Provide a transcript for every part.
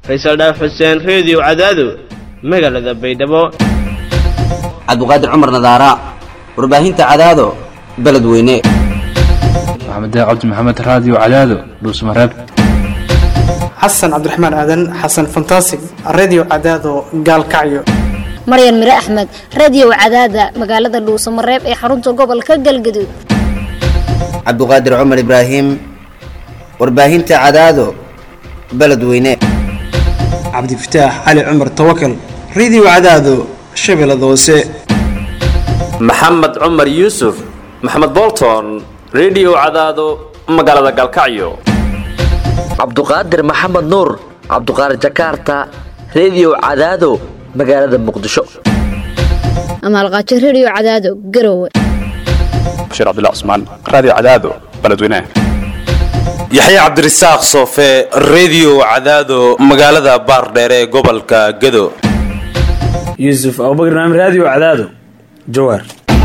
faysal dhaaf xuseen reediyo cadaado magaalada baydhabo cabduqaadir cumar nadaara warbaahinta cadaado beledweyne maxamed cabdi maxamed raadiyo cadaado dhuusmareeb xasan cabdiraxmaan aadan xasan fantasig redio cadaado gaalkacyo maryan mire axmed radio cadaada magaalada dhuusamareeb ee xarunta gobolka galgaduud cabduqaadir cumar ibraahim warbaahinta cadaado beledweyne cabdifataax cali cumar tawakal redio cadaado shabeellada hoose maxamed cumar yuusuf maxamed bolton redio cadaado magaalada gaalkacyo cabduqaadir maxamed nuur cabduqaadir jakarta redio cadaado magaalada muqdisho amaalqaajo radio cadaado garowe bashiir cabdilla cusmaan raadiyo cadaado beledweynaha yaxya cabdirasaaq soofe redio cadaado magaalada baardheere ee gobolka gado yuusuf abubakar naam raadiyo cadaado jawaar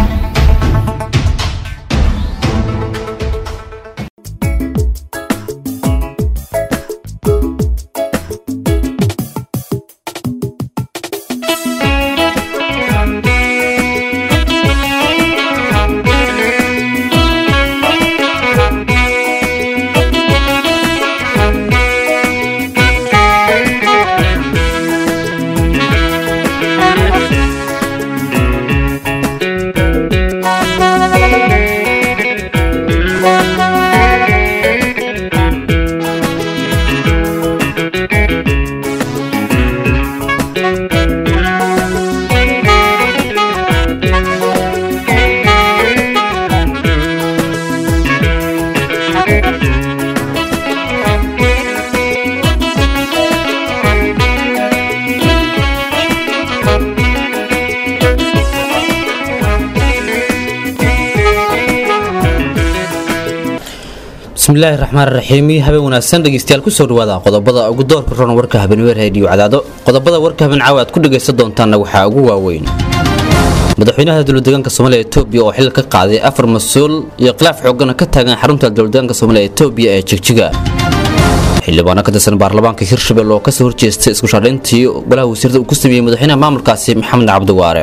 bismillaahi raxmaan raxiim habeen wanaagsan dhegeystayaal kusoo dhawaada qodobada ugu doorka ron warka habeenwer reediyo cadaado qodobada warka habeen caawa aad ku dhegaysan doontaanna waxaa ugu waaweyn madaxweynaha dowladeegaanka soomaaliya etoobiya oo xil ka qaaday afar mas-uul iyo khilaaf xoogana ka taagan xarunta dowladeegaanka soomaaliya etoobiya ee jigjiga xildhibaano ka tirsan baarlamaanka hirshabelle oo kasoo horjeestay isku shaadhayntii golaha wasiirada uu ku sameeyey madaxweynaha maamulkaasi maxamed cabdiwaare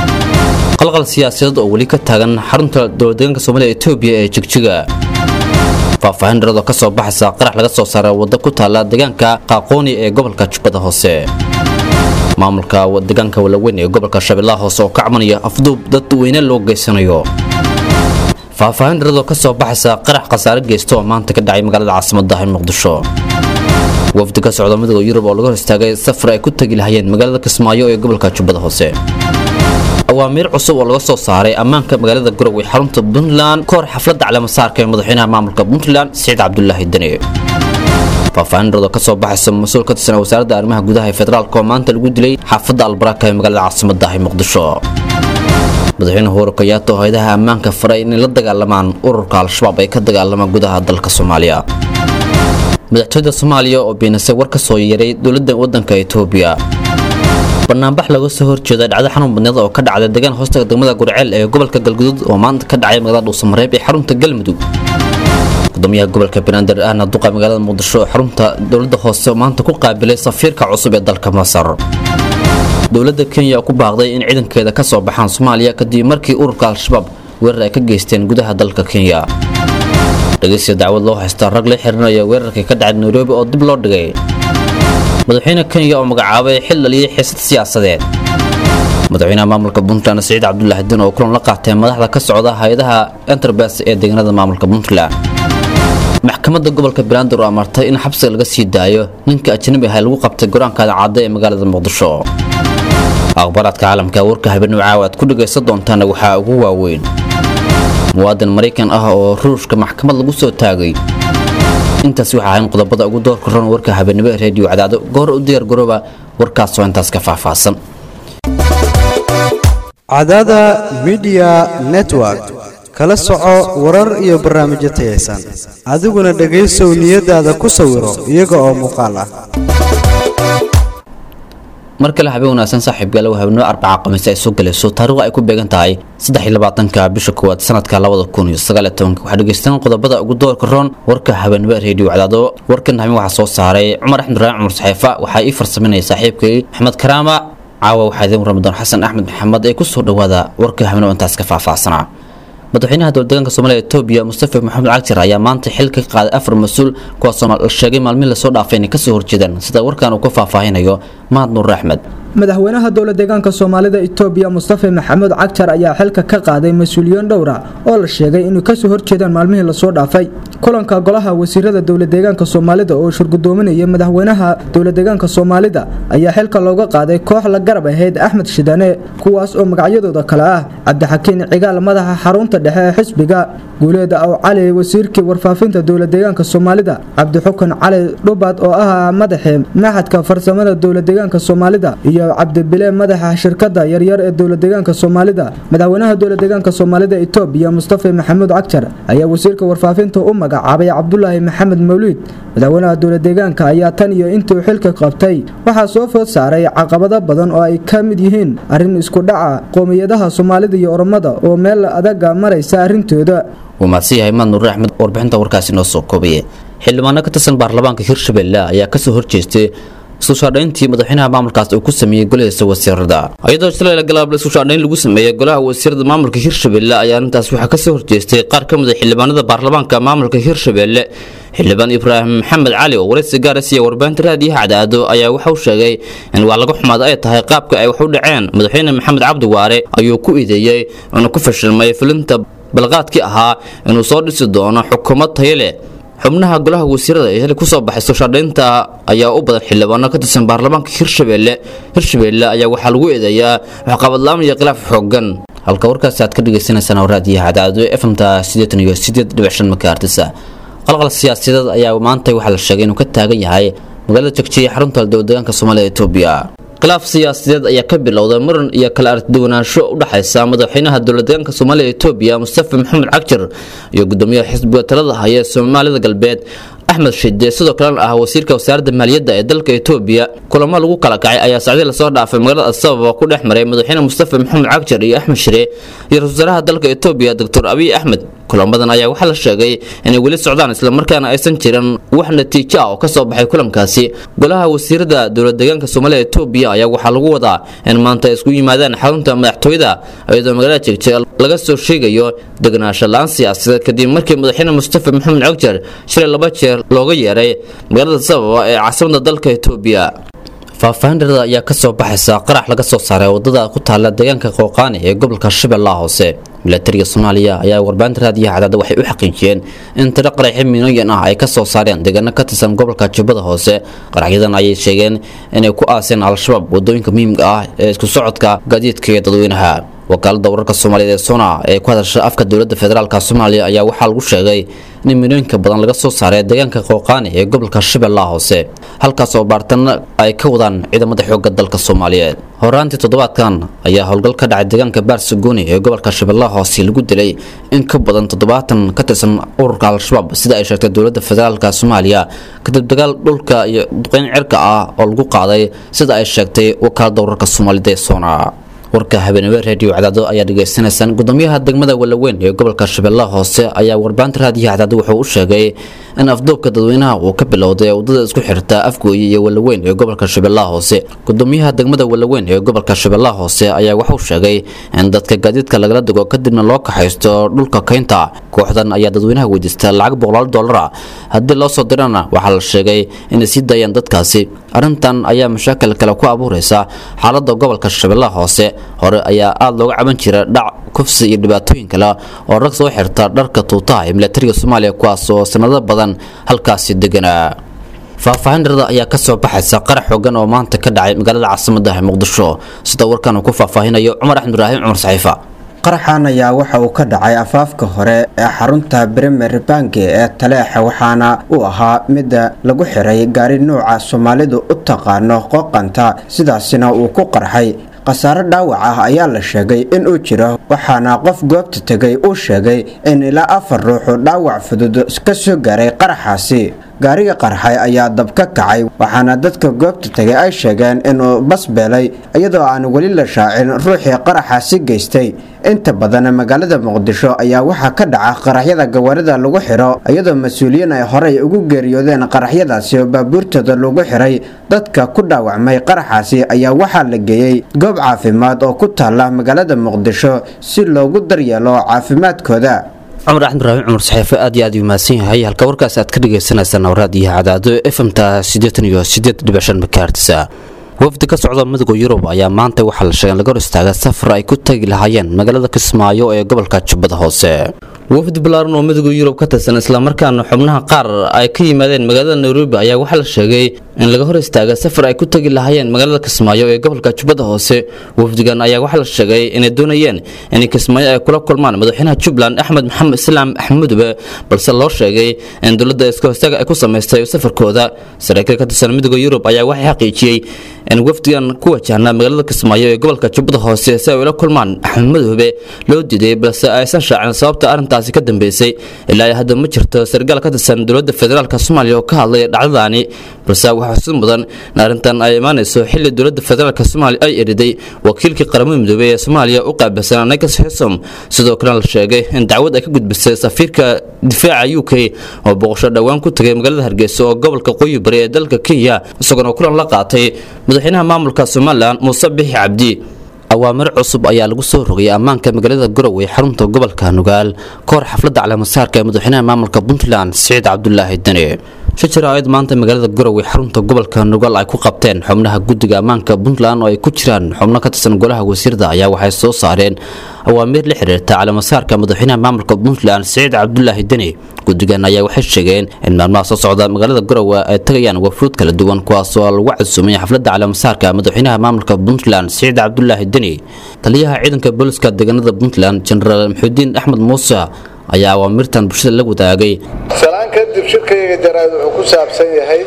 qalqal siyaasadeed oo weli ka taagan xarunta dowladeegaanka soomaaliya etoobiya ee jigjiga faahfaahin dharado ka soo baxaysa qarax laga soo saaray wadda ku taalla deegaanka qaaqooni ee gobolka jubbada hoose maamulka deegaanka walaweyn ee gobolka shabeellaha hoose oo ka cabanaya afduub dad weyne loo geysanayo faahfaahin dharadoo ka soo baxaysa qarax khasaare geysta oo maanta ka dhacay magaalada caasimadda ee muqdisho wafdi ka socda midooda yurub oo laga hor istaagay safar ay ku tegi lahayeen magaalada kismaayo ee gobolka jubbada hoose awaamiir cusub oo laga soo saaray ammaanka magaalada garowe xarunta puntland ka hor xafladda caleemasaarka ee madaxweynaha maamulka puntland siciid cabdulaahi deni faahfaahindarado ka soo baxaysa mas-uul ka tirsan wasaaradda arrimaha gudaha ee federaalk oo maanta lagu dilay xaafadda albaraka ee magaalada caasimadda ee muqdisho madaxweyne uhuru kayaata oo hayadaha ammaanka faray inay la dagaalamaan ururka al-shabaab ay ka dagaalamaan gudaha dalka soomaaliya madaxtooyada soomaaliya oo beenisay war ka soo yeeray dowladda waddanka etoobiya banaanbax laga soo horjeeda dhacdo xanuun badneed oo ka dhacday deegaan hoostaga degmada gurceel ee gobolka galguduud oo maanta ka dhacay magaalada dhuusamareeb ee xarunta galmudug gudoomiyaha gobolka banaadir ahna duqa magaalada muqdisho oo xarunta dowladda hoose oo maanta ku qaabilay safiirka cusub ee dalka masar dowladda kenya ku baaqday in ciidankeeda ka soo baxaan soomaaliya kadib markii ururka al-shabaab weerar ay ka geysteen gudaha dalka kenya dhegeysiya dacwad loo haysta rag la xirinaya weerarkii ka dhacay nairobi oo dib loo dhigay madaxweyne kenya oo magacaabay xil dhaliyay xiisad siyaasadeed madaxweynaha maamulka puntland siciid cabdulaahi din oo kulan la qaatay madaxda ka socda hay-adaha enterbes ee deegaanada maamulka puntland maxkamadda gobolka banaadir oo amartay in xabsiga laga sii daayo ninka ajnabi ah lagu qabtay goraankaada cadda ee magaalada muqdisho akhbaaraadka caalamka warka habeenimo caawa aad ku dhagaysan doontaana waxaa ugu waaweyn muwaadin maraykan ah oo ruushka maxkamad lagu soo taagay intaas waxaa ahayn qodobada ugu doorka ron warka habeenimo ee reediyo cadaado goor u diyaar garooba warkaasoo intaas ka faahfaahsan cadaada midiya network kala soco warar iyo barnaamijyo tayaysan adiguna dhegaysow niyadaada ku sawiro iyaga oo muuqaal ah mar kale habeen wanaagsan saaxiibgaale waa habeenimo arbaca khamiis ay soo galayso taariikhdu ay ku beegan tahay saddex iyo labaatanka bisha koowaad sanadka labada kun iyo sagaal iyo tobanka waxaa dhegeystaan qodobada ugu doorka roon warka habeenimo reediyo cadaado warkan habeen waxaa soo saaray cumar axmed ibraahim cumar saxeefa waxaa ii farsaminaya saaxiibkay maxamed karaama caawa waxaa idin ramadan xasan axmed maxamed ee kusoo dhawaada warka habeenimo intaas ka faahfaahsanaa madaxweynaha dowladdeegaanka soomaaliya etoobiya mustafa maxamed cagjar ayaa maanta xil ka qaaday afar mas-uul kuwaasoo la sheegay maalmihi lasoo dhaafay inay kasoo horjeedaan sida warkan uu ka faahfaahinayo mahad nuur axmed madaxweynaha dowla deegaanka soomaalida itoobiya mustafa maxamuud cagjar ayaa xilka ka qaaday mas-uuliyiin dhowra oo la sheegay inay kasoo horjeedaan maalmihii lasoo dhaafay kulanka golaha wasiirada dowla deegaanka soomaalida oo shirgudoominaya madaxweynaha dowla deegaanka soomaalida ayaa xilka looga qaaday koox la garab ahayd axmed shidane kuwaas oo magacyadooda kale ah cabdixakiin cigaal madaxa xarunta dhexe ee xisbiga guuleeda aw cali wasiirkii warfaafinta dowla deegaanka soomaalida cabdixukan cali dhubad oo ah madaxii maxadka farsamada dowla deegaanka soomaalida iyo cabdibile madaxa shirkada yaryar ee dowla deegaanka soomaalida madaxweynaha dowla deegaanka soomaalida itoobiya mustafa maxamuud cagjar ayaa wasiirka warfaafinta u magacaabay cabdulaahi maxamed mawliid madaxweynaha dowla deegaanka ayaa tan iyo intuu xilka qabtay waxaa soo food saaray caqabado badan oo ay ka mid yihiin arrin isku dhaca qoomiyadaha soomaalida iyo oromada oo meel adaga maraysa arrintooda wuu mahadsan yahay mahad nuur axmed warbixinta warkaasi noo soo koobaye xildhibaano ka tirsan baarlamaanka hirshabelle ayaa kasoo horjeestay iskushaadhayntii madaxweynaha maamulkaas uu ku sameeyey golahiisa wasiirada iyadoo shalay galaab iskushaadhayn lagu sameeyey golaha wasiirada maamulka hirshabelle ayaa arrintaas waxaa kasoo horjeestay qaar ka mid a xildhibaanada baarlamaanka maamulka hirshabelle xildhibaan ibraahim maxamed cali oo waraysi gaara siiya warbaahinta raadiyaha cadaado ayaa waxauu sheegay in wax laga xumaada ay tahay qaabka ay wax u dhaceen madaxweyne maxamed cabdi waare ayuu ku ideeyey inuu ku fashilmay fulinta balqaadkii ahaa inuu soo dhisi doono xukuumad tayo leh xubnaha golaha wasiirada ee heli kusoo baxay sooshaadhaynta ayaa u badan xildhibaano ka tirsan baarlamaanka hirshabelle hirshabelle ayaa waxaa lagu eedeeyaa waxqabadlaam iyo khilaaf xoogan halka warkaasi aad ka dhagaysanaysaan oo raadiyaha cadaado efmta sideetan iyo sideed dhibic shan makaartisa qalqal siyaasadeed ayaa maanta waxaa la sheegay inuu ka taagan yahay magaalada jegjiya xarunta dowladeegaanka soomaalida etoobiya khilaaf siyaasadeed ayaa ka bilowday muran iyo kala aragtiduwanaansho u dhexaysa madaxweynaha dowladeegaanka soomaalida etoobiya mustafa maxamed cagjar iyo gudoomiyaha xisbiga talada haya ee soomaalida galbeed axmed shide sidoo kalena ah wasiirka wasaaradda maaliyadda ee dalka etoobiya kulamo lagu kala kacay ayaa sacdii lasoo dhaafay magaalada asababa ku dhex maray madaxweyne mustafa maxamed cagjar iyo axmed shire iyo ra-isul wasaaraha dalka etoobiya doctor abiy axmed kulamadan ayaa waxaa la sheegay inay weli socdaan islamarkaana aysan jirin wax natiijo ah oo kasoo baxay kulankaasi golaha wasiirada dowladeegaanka soomaalida etoobiya ayaa waxaa lagu wadaa in maanta ay isku yimaadaan xarunta madaxtooyada iyadoo magaalada jegje laga soo sheegayo deganaansho la-aan siyaasadeed kadib markii madaxweyne mustafa maxamed cagjar shilay laba jeer looga yeeray magaalada sababa ee caasimada dalka etoobiya faahfaahin dharada ayaa kasoo baxaysa qarax laga soo saaray wadada ku taala deegaanka qooqaani ee gobolka shabeellaha hoose milatariga soomaaliya ayaa warbaahinta raadiyaha cadaada waxay u xaqiijiyeen in tiro qaraxyo milyan ah ay kasoo saareen deegaano ka tirsan gobolka jubbada hoose qaraxyadan ayay sheegeen inay ku aaseen al-shabaab wadooyinka muhiimka ah ee isku socodka gaadiidka iyo dadweynaha wakaalada wararka soomaaliyeed ee sona ee ku hadasha afka dowladda federaalk soomaaliya ayaa waxaa lagu sheegay in milooyinka badan laga soo saaray deegaanka qooqaani ee gobolka shabeellaha hoose halkaas oo baartana ay ka wadaan ciidamada xoogga dalka soomaaliyeed horaantii toddobaadkan ayaa howlgal ka dhacay deegaanka baarsagooni ee gobolka shabeellaha hoose lagu dilay in ka badan toddobaatan ka tirsan ururka al-shabaab sida ay sheegtay dowladda federaalk soomaaliya kadib dagaal dhulka iyo duqeyn cirka ah oo lagu qaaday sida ay sheegtay wakaalada wararka soomaalida ee sona warka habeenimo reediyo cadaado ayaa dhegaysanaysaan gudoomiyaha degmada walaweyn ee gobolka shabeellaha hoose ayaa warbaahinta raadiyaha cadaado wuxuu u sheegay in afduubka dadweynaha uu ka bilowday wadada isku xirta afgooye iyo walaweyn ee gobolka shabeellaha hoose gudoomiyaha degmada walaweyn ee gobolka shabeellaha hoose ayaa wuxuu sheegay in dadka gaadiidka lagala digo kadibna loo kaxaysto dhulka kaynta kooxdan ayaa dadweynaha weydiista lacag boqolaal doolara haddii loo soo dirana waxaa la sheegay inay sii daayaan dadkaasi arrintan ayaa mashaakil kale ku abuureysa xaalada gobolka shabeellaha hoose hore ayaa aada looga caban jira dhac kufsi iyo dhibaatooyin kale oo rag soo xirta dharka tuutaha ee milatariga soomaaliya kuwaas oo sanado badan halkaasi deganaa faahfaahin dharada ayaa kasoo baxaysa qarax xoogan oo maanta ka dhacay magaalada caasimada ee muqdisho sida warkan uu ku faahfaahinayo cumar axmed ibraahim cumar saxiifa qaraxan ayaa waxa uu ka dhacay afaafka hore ee xarunta bremer banki ee taleexa waxaana uu ahaa midda lagu xiray gaari nuuca soomaalidu u taqaano qooqanta sidaasina uu ku qarxay khasaare dhaawac ah ayaa la sheegay in uu jiro waxaana qof goobta tegay uu sheegay in ilaa afar ruuxu dhaawac fudud ka soo gaaray qaraxaasi gaariga qarxay ayaa dab ka kacay waxaana dadka goobta tegay ay sheegeen inuu bas beelay iyadoo aan weli la shaacin ruuxii qaraxaasi geystay inta badan magaalada muqdisho ayaa waxaa ka dhaca qaraxyada gawaarida lagu xiro iyadoo mas-uuliyiin ay horey ugu geeriyoodeen qaraxyadaasi oo baabuurtooda lagu xiray dadka ku dhaawacmay qaraxaasi ayaa waxaa la geeyey goob caafimaad oo ku taala magaalada muqdisho si loogu daryeelo caafimaadkooda cumar axmed ibraahim cumar saxiife aad iyo aad uu mahadsan yahay halka warkaas aad ka dhagaysanaysaan awraadiyo cadaado efmta siddeetan iyo siddeed dhibic shan makaartisa wafdi ka socda midowga yurub ayaa maanta waxaa la sheegay in laga hor istaaga safar ay ku tagi lahaayeen magaalada kismaayo ee gobolka jubbada hoose wafdi balaaran oo midowga yurub ka tirsan islamarkaana xubnaha qaar ay ka yimaadeen magaalada nairobi ayaa waxaa la sheegay in laga hor istaaga safar ay ku tagi lahaayeen magaalada kismaayo ee gobolka jubbada hoose wafdigan ayaa waxaa la sheegay inay doonayeen in kismaayo ay kula kulmaan madaxweynaha jubbaland axmed maxamed islaam axmudube balse loo sheegay in dowladda iska hostaaga ay ku samaystay safarkooda saraakiil ka tirsan midowga yurub ayaa waxay xaqiijiyey in wafdigan ku wajahnaa magaalada kismaayo ee gobolka jubbada hoose si ay ula kulmaan axmed madoobe loo diiday balse aysan shaacin sababta arrintaasi ka dambeysay ilaa hadda ma jirto sargaal ka tirsan dowladda federaalk soomaaliya oo ka hadlay dhacdadaani balse waxaa xusid mudan in arrintan ay imaanayso xilli dowladda federaalk soomaaliya ay eriday wakiilkii qaramada midoobey ee soomaaliya u qaabilsan nikas xisom sidoo kalena la sheegay in dacwad ay ka gudbisay safiirka difaaca u k oo boqosho dhowaan ku tagay magaalada hargeysa oo gobolka qoyi bari ee dalka kenya isagoona kulan la qaatay madaxweynaha maamulka somalilan muuse bixi cabdi awaamir cusub ayaa lagu soo rogay ammaanka magaalada garowe xarunta gobolka nugaal ka hor xafladda caleemasaarka ee madaxweynaha maamulka puntland siciid cabdulaahi dane shajir aayad maanta magaalada garowe xarunta gobolka nugaal ay ku qabteen xubnaha guddiga ammaanka puntland oo ay ku jiraan xubno ka tirsan golaha wasiirda ayaa waxay soo saareen awaamiir la xiriirta caleemasaarka madaxweynaha maamulka puntland siciid cabdulaahi deni guddigan ayaa waxay sheegeen in maalmaha soo socda magaalada garowe ay tagayaan wafuud kala duwan kuwaasoo lagu casuumay xafladda caleemasaarka madaxweynaha maamulka puntland siciid cabdulaahi deni taliyaha ciidanka booliska deegaanada puntland jenaraal maxuudiin axmed muuse ayaa awaamirtan bulshada la wadaagay salaan kadib shirkayga jaraa'id wuxuu ku saabsan yahay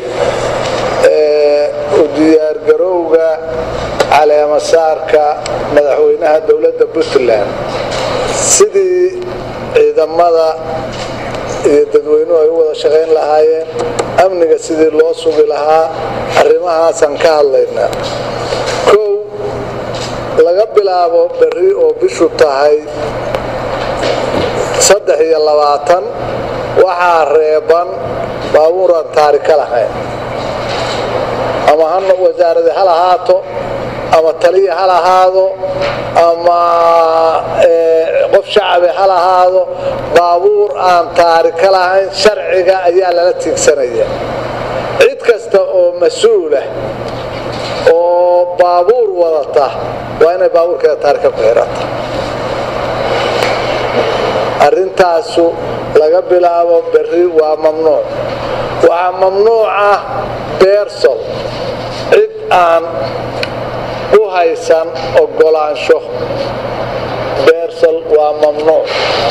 u diyaargarowga caleemasaarka madaxweynaha dowladda puntland sidii ciidamada iyo dadweynuhu ay u wada shaqayn lahaayeen amniga sidii loo sugi lahaa arrimahaasaan ka hadlaynaa kow laga bilaabo berri oo bishu tahay saddex iyo labaatan waxaa reeban baabuuraan taari ka lahayn ama hana wasaaradii hal ahaato ama taliya hal ahaado ama qof shacabi hal ahaado baabuur aan taari ka lahayn sharciga ayaa lala tiigsanaya cid kasta oo mas-uulah oo baabuur wadata waa inay baabuurkeeda taarika ku xirata arrintaasu laga bilaabo berri waa mamnuuc waxaa mamnuuc ah beersol cid aan u haysan ogolaansho beersol waa mamnuuc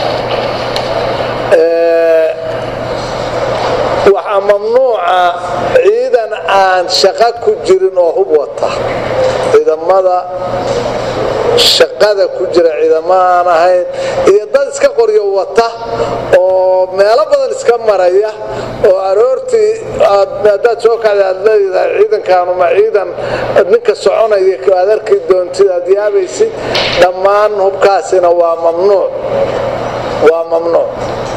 waxaa mamnuuca ciidan aan shaqo ku jirin oo hub wata ciidamada shaqada ku jira ciidamo aan ahayn iyo dad iska qoryo wata oo meelo badan iska maraya oo aroortii haddaad soo kacda aad leedahay ciidankaanu ma ciidan ninka soconaya aad arki doontid aad yaabaysid dhammaan hubkaasina waa mamnuuc waa mamnuuc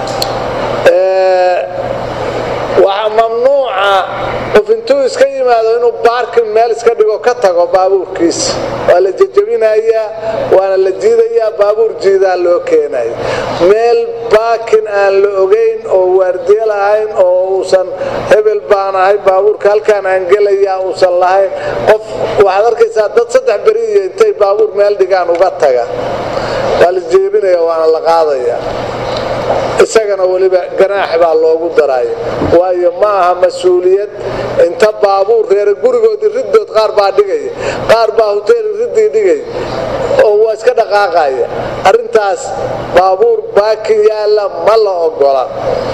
waxaa mamnuuca qof intuu iska yimaado inuu baarkin meel iska dhigo ka tago baabuurkiisa waa la jejabinayaa waana la jiidayaa baabuur jiidaa loo keenaya meel baakin aan la ogayn oo waardiye lahayn oo uusan hebel baan ahay baabuurka halkaan aan gelayaa uusan lahayn qof waxaad arkaysaa dad saddex beri iyo intay baabuur meel dhigaan uga taga waa la jeebinaya waana la qaadaya isagana weliba ganaax baa loogu daraya waayo ma aha mas-uuliyad inta baabuur reere gurigoodii riddood qaar baa dhigaya qaar baa hoteel riddii dhigaya oo waa iska dhaqaaqaya arrintaas baabuur baaki yaalla ma la ogola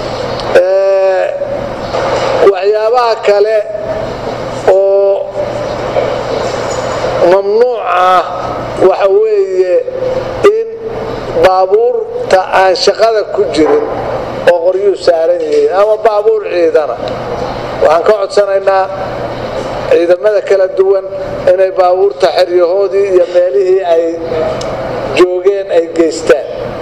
waxyaabaha kale oo mamnuuc ah waxa weeye in baabuurta aan shaqada ku jirin oo qoryuu saaran yihiin ama baabuur ciidana waxaan ka codsanaynaa ciidamada kala duwan inay baabuurta xeryahoodii iyo meelihii ay joogeen ay geystaan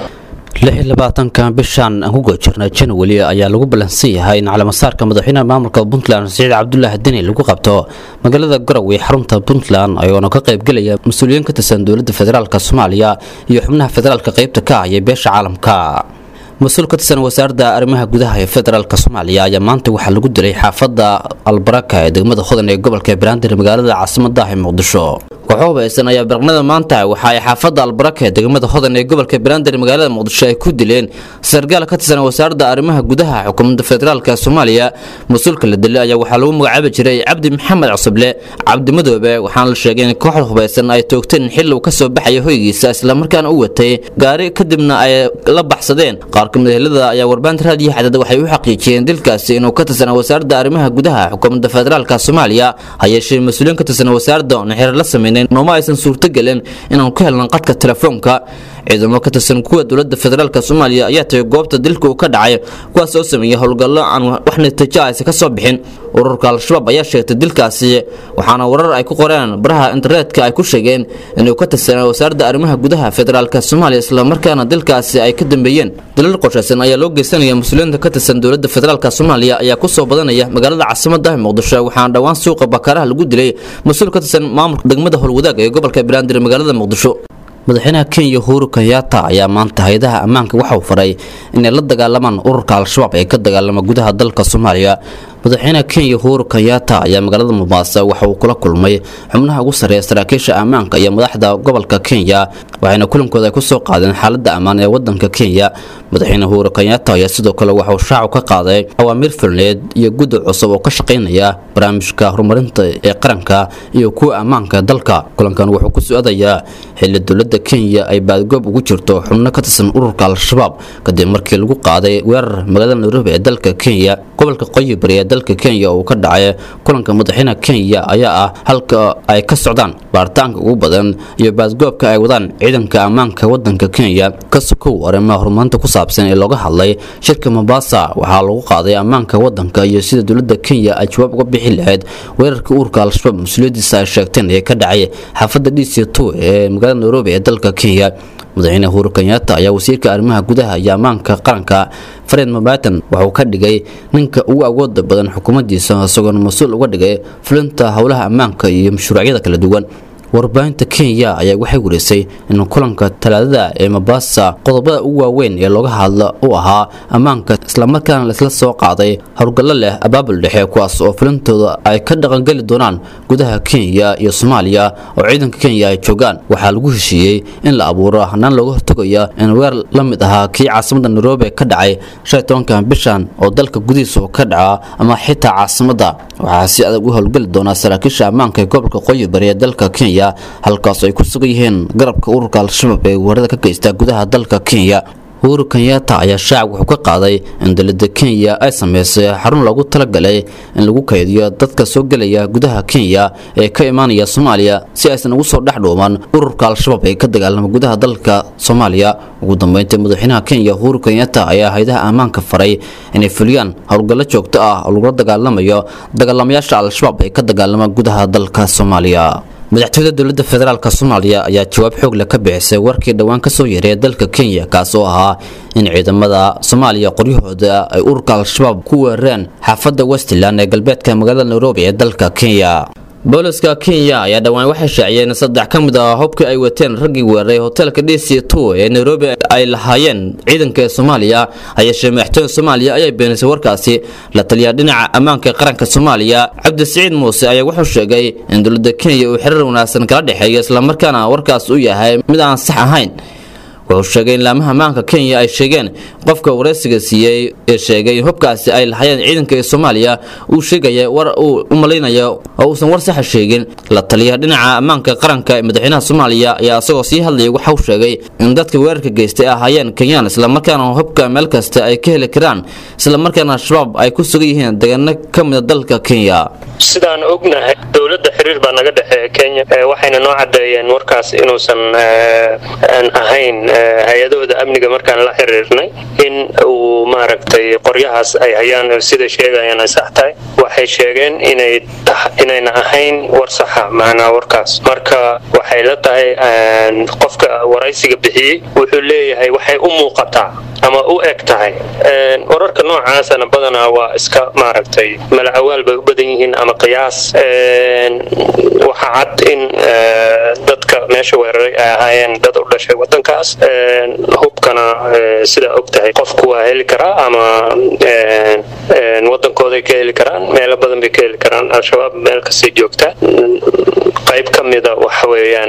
labaatanka bishan aan ku guda jirnay janwali ayaa lagu ballansan yahay in calamasaarka madaxweynaha maamulka puntland siciid cabdulaahi deni lagu qabto magaalada garowe xarunta puntland ayagoona ka qaybgelaya mas-uuliyiin ka tirsan dowladda federaalk soomaaliya iyo xubnaha federaalka qaybta ka ah iyo beesha caalamka mas-uul ka tirsan wasaaradda arrimaha gudaha ee federaalk soomaaliya ayaa maanta waxaa lagu dilay xaafadda albaraka ee degmada hodan ee gobolka banaadir magaalada caasimaddaah ee muqdisho kooxo hubaysan ayaa barqnada maanta waxa ay xaafadda albaraka ee degmada hodan ee gobolka banaadir magaalada muqdisho ay ku dileen sargaal ka tirsan wasaaradda arrimaha gudaha xukuumadda federaalk soomaaliya mas-uulka la dilay ayaa waxaa lagu magacaabi jiray cabdi maxamed cusable cabdi madoobe waxaana la sheegay in kooxda hubaysan ay toogteen xilli uu ka soo baxaya hoygiisa islamarkaana u watay gaari kadibna ay la baxsadeen qaar kamid helada ayaa warbaahinta raadiyo xadada waxay u xaqiijiyeen dilkaasi inuu ka tirsan wasaaradda arrimaha gudaha xukuumadda federaalk soomaaliya ha yeeshee mas-uuliyiin ka tirsan wasaaradda oona xeer la sameyneen nooma aysan suurtogelin inaan ku helnan qadka telefoonka ciidamo ka tirsan kuwa dowladda federaalk soomaaliya ayaa tagay goobta dilka uu ka dhacay kuwaas oo sameeyey howlgallo aan wax natiijo aysa ka soo bixin ururka al-shabaab ayaa sheegtay dilkaasi waxaana warar ay ku qoreen baraha internetka ay ku sheegeen inuu ka tirsanaa wasaaradda arrimaha gudaha federaalk soomaaliya islamarkaana dilkaasi ay ka dambeeyeen dalal qorshaysan ayaa loo geysanaya mas-uuliyiinta ka tirsan dowladda federaalk soomaaliya ayaa ku soo badanaya magaalada caasimadda muqdisho waxaana dhowaan suuqa bakaaraha lagu dilay mas-uul ka tirsan maamulka degmada howlwadaag ee gobolka banaadir magaalada muqdisho madaxweynaha kenya uhuru kenyatta ayaa maanta hay-adaha ammaanka waxauu faray inay la dagaalamaan ururka al-shabaab ee ka dagaalama gudaha dalka soomaaliya madaxweynaha kenya uhuru kenyatta ayaa magaalada mombasa waxa uu kula kulmay xubnaha ugu sarreeya saraakiisha ammaanka iyo madaxda gobolka kenya waxayna kulankooda ay ku soo qaadeen xaaladda ammaan ee wadanka kenya madaxweyne uhuru kenyatta ayaa sidoo kale waxauu shaacu ka qaaday awaamiir fulneed iyo guddi cusub oo ka shaqaynaya barnaamijka horumarinta ee qaranka iyo kuwa ammaanka dalka kulankan wuxuu ku su-aadayaa xilli dowladda kenya ay baadgoob ugu jirto xubno ka tirsan ururka al-shabaab kadib markii lagu qaaday weerar magaalada nairobi ee dalka kenya gobolka qoyi bari ee dalka kenya oo uu ka dhacay kulanka madaxweynaha kenya ayaa ah halka ay ka socdaan baaritaanka ugu badan iyo baadgoobka ay wadaan ciidanka ammaanka wadanka kenya ka sokow arrimaha horumarinta ku saabsan ee looga hadlay shirka mombasa waxaa lagu qaaday ammaanka wadanka iyo sida dowladda kenya ay jawaab uga bixi lahayd weerarka ururka al-shabaab mas-uuliyadiisa ay sheegteen ee ka dhacay xaafadda d c two ee magaalada nairobi ee dalka kenya madaxweyne uhuru kenyatta ayaa wasiirka arrimaha gudaha iyo ammaanka qaranka fareed mabatan waxauu ka dhigay ninka ugu awooda badan xukuumaddiisa isagoona mas-uul uga dhigay fulinta howlaha ammaanka iyo mashruucyada kala duwan warbaahinta kenya ayaa waxay wareysay in kulanka talaadada ee mombasa qodobada ugu waaweyn ee looga hadla u ahaa ammaanka islamarkaana laisla soo qaaday howlgallo leh abaabul dhexe kuwaas oo fulintooda ay ka dhaqangeli doonaan gudaha kenya iyo soomaaliya oo ciidanka kenya ay joogaan waxaa lagu heshiiyey in la abuuro hanaan looga hortagaya in weer la mid ahaa kii caasimada nairobi ka dhacay shan tobankan bishan oo dalka gudihiisa ka dhaca ama xitaa caasimada waxaa si adag u howlgeli doonaa saraakiisha ammaanka ee gobolka qoyi bari ee dalka kenya halkaas ay ku sugan yihiin garabka ururka al-shabaab ee weerarada ka geysta gudaha dalka kenya uhuru kenyatta ayaa shacab wuxuu ka qaaday in dowladda kenya ay sameysay xarun loogu talagalay in lagu kaydiyo dadka soo gelaya gudaha kenya ee ka imaanaya soomaaliya si aysan ugu soo dhex dhuuman ururka al-shabaab ee ka dagaalama gudaha dalka soomaaliya ugu dambeyntii madaxweynaha kenya uhuru kenyatta ayaa haydaha ammaanka faray inay fuliyaan howlgallo joogto ah oo lagula dagaalamayo dagaalamayaasha al-shabaab ee ka dagaalama gudaha dalka soomaaliya madaxtooyada dowladda federaalk soomaaliya ayaa jawaab xoog leh ka bixisay warkii dhowaan ka soo yareeya dalka kenya kaas oo ahaa in ciidamada soomaaliya qoryahooda ay ururka al-shabaab ku weerareen xaafadda westland ee galbeedka magaalada nairobi ee dalka kenya booliska kenya ayaa dhowaan waxay shaaciyeen saddex ka mid ah hubkii ay wateen raggii weeraray hotelka d c two ee nairobi ay lahaayeen ciidanka ee soomaaliya hayeeshee madaxtooyada soomaaliya ayaa beenisay warkaasi la taliyaa dhinaca ammaanka qaranka soomaaliya cabdisiciid muuse ayaa wuxuu sheegay in dowladda kenya uu xiriir wanaagsan kala dhexeeyo islamarkaana warkaas uu yahay mid aan sax ahayn wuxuu sheegay in laamaha ammaanka kenya ay sheegeen qofka wareysiga siiyey ee sheegay in hubkaasi ay lahaayeen ciidanka ee soomaaliya uu sheegaya war uu u malaynayo oo uusan war saxa sheegin la taliyaha dhinaca ammaanka qaranka ee madaxweynaha soomaaliya ayaa isagoo sii hadlayay waxa uu sheegay in dadka weerarka geystay ahaayeen kenyaan islamarkaana hubka meel kasta ay ka heli karaan islamarkaana al-shabaab ay ku sugan yihiin deegaano ka mida dalka kenya sidaan ognahay dowladda xiriir baa naga dhexeeya kenya waxayna noo cadeeyeen warkaas inuusan ahayn hay-adahooda amniga markaan la xiriirnay in uu maaragtay qoryahaas ay hayaan sida sheegayaan ay sax tahay waxay sheegeen inay inayna ahayn war saxa macnaa warkaas marka waxay la tahay qofka waraysiga bixiyey wuxuu leeyahay waxay u muuqataa ama u eg tahay wararka noocaasana badanaa waa iska maaragtay malacawaal bay u badan yihiin ama qiyaas waxa cad in dadka meesha weeraray ay ahaayeen dad u dhashay wadankaas hubkana sidaa og tahay qofku waa heli karaa ama wadankooday ka heli karaan meelo badan bay ka heli karaan al-shabaab meel kastay joogtaa qayb ka mida waxa weeyaan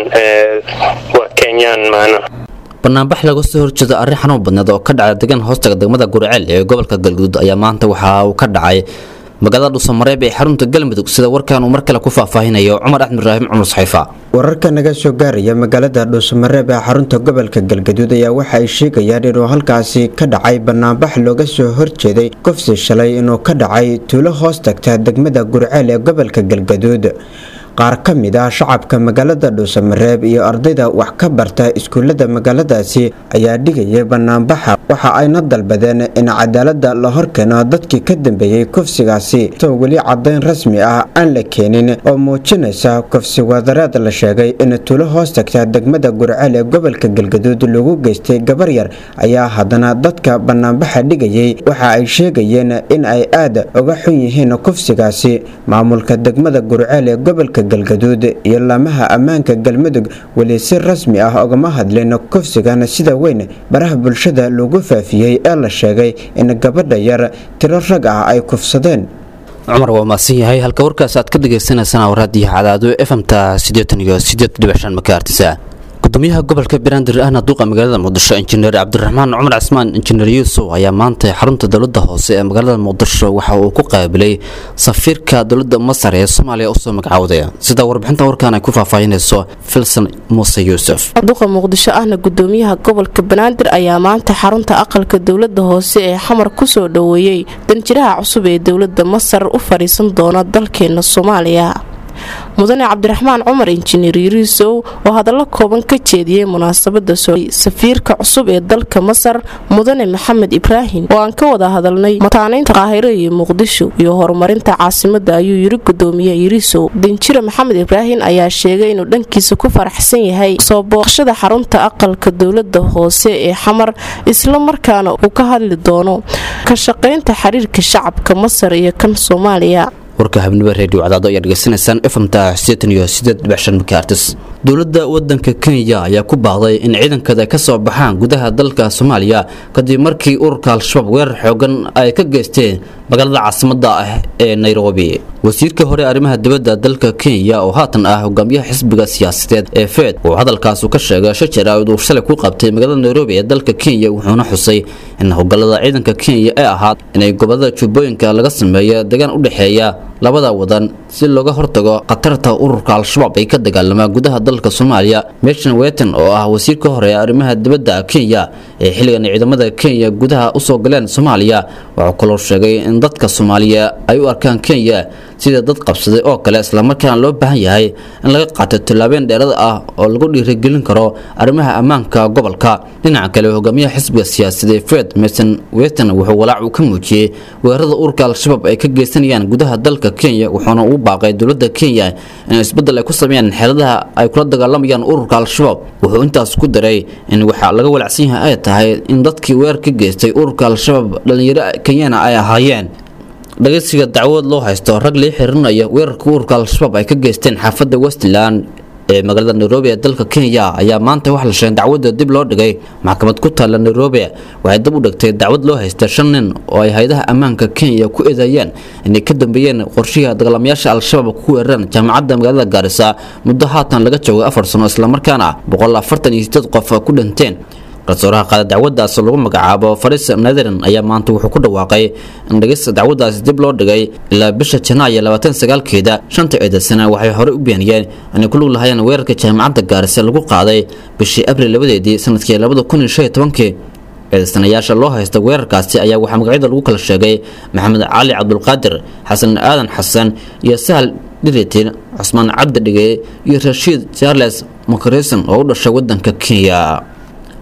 waa kenyaan maana banaanbax laga soo horjeeda arrin xanuun badneed oo ka dhacay degan hoostaga degmada gurceel ee gobolka galguduud ayaa maanta waxa uu ka dhacay magaalada dhuusamareeb ee xarunta galmudug sida warkan uu mar kale ku faahfaahinayo cumar axmed ibraahim cumar saxiifa wararka naga soo gaaraya magaalada dhuusamareeb ee xarunta gobolka galgaduud ayaa waxa ay sheegayaan inuu halkaasi ka dhacay banaanbax looga soo horjeeday kufsi shalay inuu ka dhacay tuulo hoos tagta degmada gurceel ee gobolka galgaduud qaar ka mid ah shacabka magaalada dhuusamareeb iyo ardayda wax ka barta iskuullada magaaladaasi ayaa dhigayay banaanbaxa waxa ayna dalbadeen in cadaalada la horkeeno dadkii ka dambeeyey kufsigaasi soo weli cadayn rasmi ah aan la keenin oo muujinaysa kufsi wadareed la sheegay in tuulo hoos tagta degmada gurceel ee gobolka galgaduud lagu geystay gabar yar ayaa haddana dadka banaanbaxa dhigayay waxa ay sheegayeen in ay aad uga xun yihiin kufsigaasi maamulka degmada gurceel ee gobolka galgaduud iyo laamaha ammaanka galmudug weli si rasmi ah ugama hadleen kufsigan sida weyn baraha bulshada lagu faafiyey ee la sheegay in gabadha yar tiro rag ah ay kufsadeen cumar waa mahadsan yahay halka warkaas aad ka dhagaysanaysaan waraadiyo cadaado efmta siddeetan iyo siddeed dhibic shan makaartisa gudoomiyaha gobolka banaadir ahna duuqa magaalada muqdisho injineer cabdiraxmaan cumar casmaan injineer yuusuf ayaa maanta xarunta dowladda hoose ee magaalada muqdisho waxa uu ku qaabilay safiirka dowladda masar ee soomaaliya usoo magacowday sida warbixinta warkaan ay ku faahfaahinayso filson muuse yuusuf duqa muqdisho ahna gudoomiyaha gobolka banaadir ayaa maanta xarunta aqalka dowladda hoose ee xamar kusoo dhoweeyey danjiraha cusub ee dowladda masar u fadhiisan doona dalkeena soomaaliya mudane cabdiraxmaan cumar injineer yuriisow oo hadallo kooban ka jeediyey munaasabada safiirka cusub ee dalka masar mudane maxamed ibraahim oo aan ka wada hadalnay mataaneynta qaahiro iyo muqdisho iyo horumarinta caasimada ayuu yiri gudoomiye yuriisow danjire maxamed ibraahim ayaa sheegay inuu dhankiisa ku faraxsan yahay soo booqashada xarunta aqalka dowlada hoose ee xamar isla markaana uu ka hadli doono ka shaqaynta xiriirka shacabka masar iyo kan soomaaliya warka habnimo reediyo cadaado ayaa dhegaysanaysaan efamta sideetan iyo sideed dhibic shan makaartis dowladda wadanka kenya ayaa ku baaqday in ciidankada ay ka soo baxaan gudaha dalka soomaaliya kadib markii ururka al-shabaab weerar xoogan ay ka geysteen magaalada caasimadda ah ee nairobi wasiirka hore arrimaha dibadda dalka kenya oo haatan ah hogaamiyaha xisbiga siyaasadeed ee fed uu hadalkaasu ka sheegay shajara uu shalay ku qabtay magaalada nairobi ee dalka kenya wuxuuna xusay in howlgallada ciidanka kenya ee ahaad inay gobolada jubbooyinka laga sameeyo degaan u dhexeeya labada wadan si looga hortago khatarta ururka al-shabaab ay ka dagaalamaa gudaha dalka soomaaliya meshan weton oo ah wasiirka hore ee arrimaha dibadda kenya ee xilligan ciidamada kenya gudaha usoo galeen soomaaliya wuxuu kaloo sheegay in dadka soomaaliya ay u arkaan kenya sida dad qabsaday oo kale islamarkaana loo baahan yahay in laga qaato tallaabeen dheerada ah oo lagu dhiirigelin karo arrimaha ammaanka gobolka dhinaca kale hogaamiyaha xisbiga siyaasadee fred mason weton wuxuu walaac uu ka muujiyey weerarada ururka al-shabaab ay ka geysanayaan gudaha dalka kenya wuxuuna ugu baaqay dowladda kenya in isbeddel ay ku sameeyaan xeeladaha ay kula dagaalamayaan ururka al-shabaab wuxuu intaas ku daray in waxaa laga walacsan yahay ay tahay in dadkii weerar ka geystay ururka al-shabaab dhallinyaro kenyana ay ahaayeen dhageysiga dacwad loo haysto rag lii xirinaya weerarka ururka al-shabaab ay ka geysteen xaafadda westland ee magaalada nairobi ee dalka kenya ayaa maanta wax la sheegay dacwadda dib loo dhigay maxkamad ku taalla nairobi waxay dib u dhigtay dacwad loo haysta shan nin oo ay hay-adaha ammaanka kenya ku eedeeyeen inay ka dambeeyeen qorshihii dagaalamayaasha al-shabaab ku weerareen jaamacadda magaalada gaarisa muddo haatan laga joogay afar sano islamarkaana boqol afartan iyo sideed qof ku dhinteen garsooraha qaada dacwadaas lagu magacaabo faris netherland ayaa maanta wuxuu ku dhawaaqay in dhegeysta dacwadaasi dib loo dhigay ilaa bisha janaayo labaatan sagaalkeeda shanta eedaysana waxay horey u beeniyeen inay ku lug lahayeen weerarka jaamacadda gaarise lagu qaaday bishii abril labadeedii sanadkii labada kun iyo shan iyo tobankii eedaysanayaasha loo haysta weerarkaasi ayaa waxaa magacyada lagu kala sheegay maxamed cali cabdulqaadir xasan aadan xasan iyo sahal dhiritin cusmaan cabdi dhige iyo rashiid charles makrison oo u dhashay wadanka kenya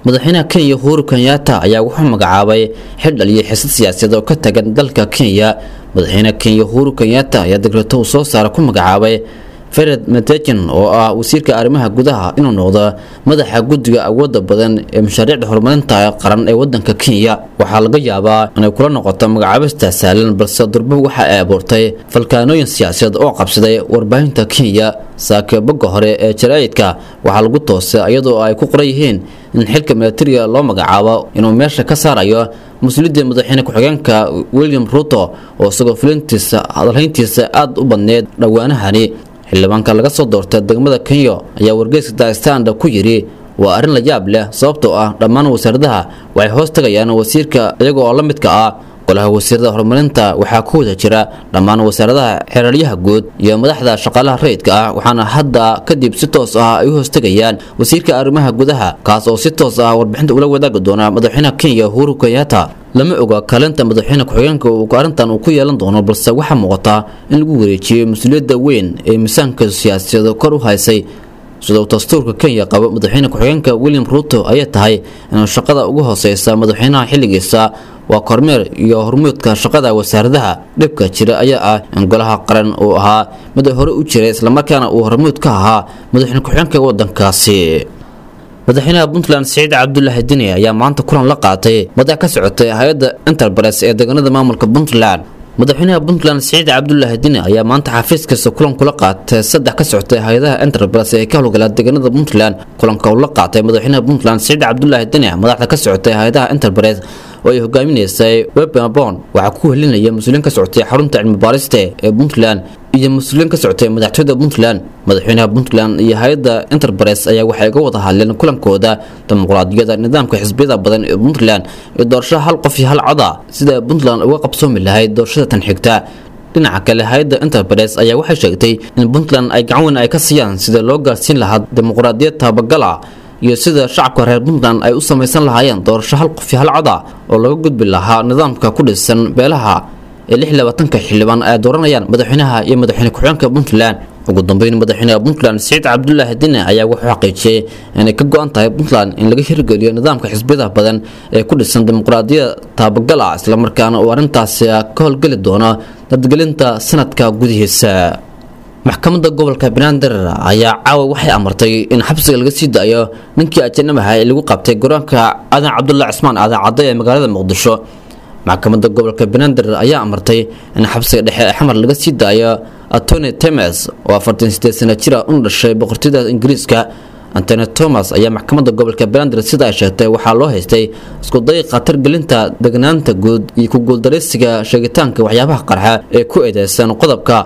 madaxweynaha kenya uhuru kenyatta ayaa wuxuu magacaabay xildhal iyo xisad siyaasadeed oo ka tagan dalka kenya madaxweynaha kenya uhuru kenyatta ayaa degreto uu soo saara ku magacaabay fered metejan oo ah wasiirka arrimaha gudaha inuu noqdo madaxa guddiga awooda badan ee mashaariicda horumarinta qaran ee wadanka kenya waxaa laga yaabaa inay kula noqoto magacaabista sahlan balse durbo waxa ay abuurtay falkaanooyin siyaasadeed oo qabsaday warbaahinta kenya saake bogga hore ee jaraa'idka waxaa lagu toosay iyadoo ay ku qoran yihiin in xilka milatariga loo magacaabo inuu meesha ka saarayo mas-uuliyadda madaxweyne ku-xigeenka william ruto oo isagoo fulintiisa hadalhayntiisa aada u badneed dhowaanahani xildhibaanka laga soo doortay degmada kenya ayaa wargeyska daastanda ku yidhi waa arrin la yaab leh sababtoo ah dhammaan wasaaradaha waxay hoos tagayaan wasiirka iyaga oo la midka ah golaha wasiirada horumarinta waxaa ku wada jira dhammaan wasaaradaha xeeraryaha guud iyo madaxda shaqaalaha rayidka ah waxaana hadda kadib si toos ah ay u hoostagayaan wasiirka arrimaha gudaha kaas oo si toos ah warbixinta ula wadaagi doona madaxweynaha kenya uhuru kenyatta lama oga kaalinta madaxweyne ku-xigeenka uu arrintan uu ku yeelan doono balse waxaa muuqata in lagu wareejiyey mas-uuliyadda weyn ee miisaanka siyaasadeed kor u haysay sida uu dastuurka kenya qabo madaxweyne ku-xigeenka william ruto ayay tahay inuu shaqada ugu hooseysa madaxweynaha xilligiisa waa kormeer iyo hormuudka shaqada wasaaradaha dhibka jira ayaa ah in golaha qaran uu ahaa mid hore u jiray islamarkaana uu hormuud ka ahaa madaxweyne ku-xigeenka wadankaasi madaxweynaha puntland siciid cabdulaahi dini ayaa maanta kulan la qaatay madax ka socotay hay-adda enterprise ee deegaanada maamulka puntland madaxweynaha puntland siciid cabdulaahi dini ayaa maanta xafiiskiisa kulan kula qaatay saddex ka socotay hay-adaha enterprise ee ka howlgala deegaanada puntland kulanka uu la qaatay madaxweynaha puntland siciid cabdulaahi dini madaxda ka socotay hay-adaha enterprise oo ay hogaaminaysay webabon waxaa ku helinaya mas-uuliyiin ka socotay xarunta cilmi baarista ee puntland iyo mas-uuliyiin ka socotay madaxtooyada puntland madaxweynaha puntland iyo hay-adda enterprise ayaa waxay ga wada hadleen kulankooda dimuqraadiyada nidaamka xisbiyada badan ee puntland iyo doorashada hal qof iyo hal coda sida puntland uga qabsoomi lahayd doorashada tan xigta dhinaca kale hay-adda enterprise ayaa waxay sheegtay in puntland ay gacan weyn ay ka siiyaan sida loo gaarsiin lahaa dimuqraadiyad tabagala iyo sida shacabka reer puntland ay u samaysan lahaayeen doorasho hal qof iyo hal coda oo laga gudbi lahaa nidaamka ku dhisan beelaha ee lix labaatanka xildhibaan ay dooranayaan madaxweynaha iyo madaxweyne ku-xigeenka puntland ugu dambeyn madaxweynaha puntland siciid cabdulaahi dine ayaa wuxuu xaqiijiyey inay ka go-an tahay puntland in laga hirgeliyo nidaamka xisbiyada badan ee ku dhisan dimuqraadiyada taabagal ah islamarkaana uu arrintaasi ka howlgeli doono dadgelinta sanadka gudihiisa maxkamadda gobolka banaadir ayaa caawa waxay amartay in xabsiga laga sii daayo ninkii ajanabaha ee lagu qabtay garoonka aadan cabdulla cismaan aadan cadde ee magaalada muqdisho maxkamadda gobolka banaadir ayaa amartay in xabsiga dhexe ee xamar laga sii daayo antony temes oo afartan sideed sana jira una dhashay boqortooyada ingiriiska antony thomas ayaa maxkamadda gobolka banaadir sida ay sheegtay waxaa loo haystay iskuday khatar gelinta degnaanta guud iyo ku guuldaraysiga sheegitaanka waxyaabaha qarxa ee ku eedeysan qodobka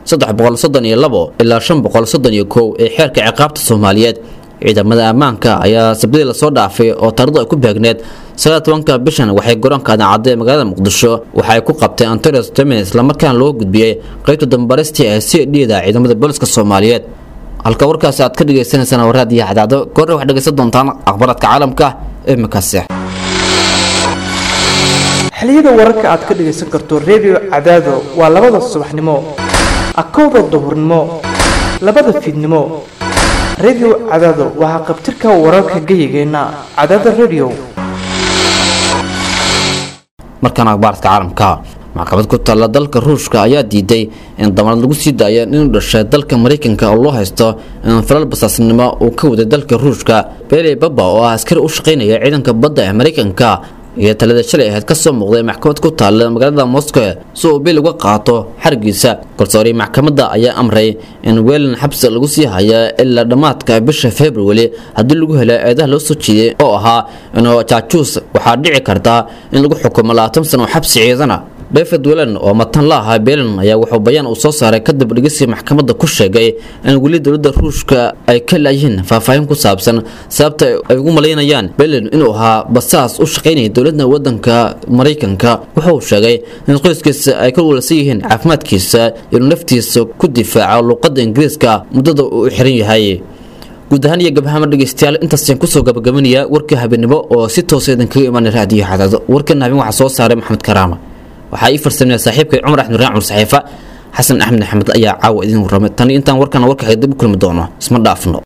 ilaa ee xeerka ciqaabta soomaaliyeed ciidamada ammaanka ayaa sabdii lasoo dhaafay oo taarikhdu ay ku beegneed ka bishan waxay garoonka adancadda ee magaalada muqdisho waxay ku qabteen antonios temen islamarkaana loo gudbiyey qaybta dambaristii ee c d da ciidamada booliska soomaaliyeed halka warkaasi aad ka dhagaysanaysaan waraadiyo cadaado goorre waxaad dhegaysan doontaan akhbaraadka caalamka ee makaase xiliyada wararka aad ka dhagaysan karto redio cadaado waa labada subaxnimo akowda duhurnimo labada fiidnimo redio cadaado waxaa qabtirka wararka geyigeenna cadaada redio markaan akhbaaradka caalamka maxkamad ku taalla dalka ruushka ayaa diiday in damarad lagu sii daayo inuu dhashay dalka maraykanka oo loo haysto in falal basaasnimo uu ka waday dalka ruushka bele baba oo ah askari u shaqaynaya ciidanka badda ee maraykanka iyo talada shalay ahayd ka soo muuqday maxkamad ku taalla magaalada moscow si uu bil uga qaato xarigiisa garsoori maxkamadda ayaa amray in weelan xabsi lagu sii haya ilaa dhammaadka bisha february haddii lagu helo eedaha loo soo jeediyey oo ahaa inuu jaajuus waxaa dhici karta in lagu xukumo labaatan sano xabsi ciidana david wellen oo matan la ahaa belan ayaa wuxuu bayaan uu soo saaray kadib dhegeysi maxkamadda ku sheegay in weli dowladda ruushka ay ka laayihiin faahfaahin ku saabsan sababta ay ugu malaynayaan belen inuu ahaa basaas u shaqaynaya dowladda wadanka maraykanka wuxuu sheegay in qoyskiisa ay ka walsan yihiin caafimaadkiisa inuu naftiisa ku difaaco luuqadda ingiriiska muddada uu xiran yahay guud ahaan iyo gabahama dhegeystayaal intaasaan kusoo gabagabanaya warka habeenimo oo si toosa idinkaga imaanay raadiyo xadaado warkan habeen waxaa soo saaray maxamed karaama waxaa ii farsameeya saaxiibkay cumar axmed raan cumar saxiifa xasan axmed axmed ayaa caawa idiin warramay tan intaan warkana warka dib u kulmi doono isma dhaafno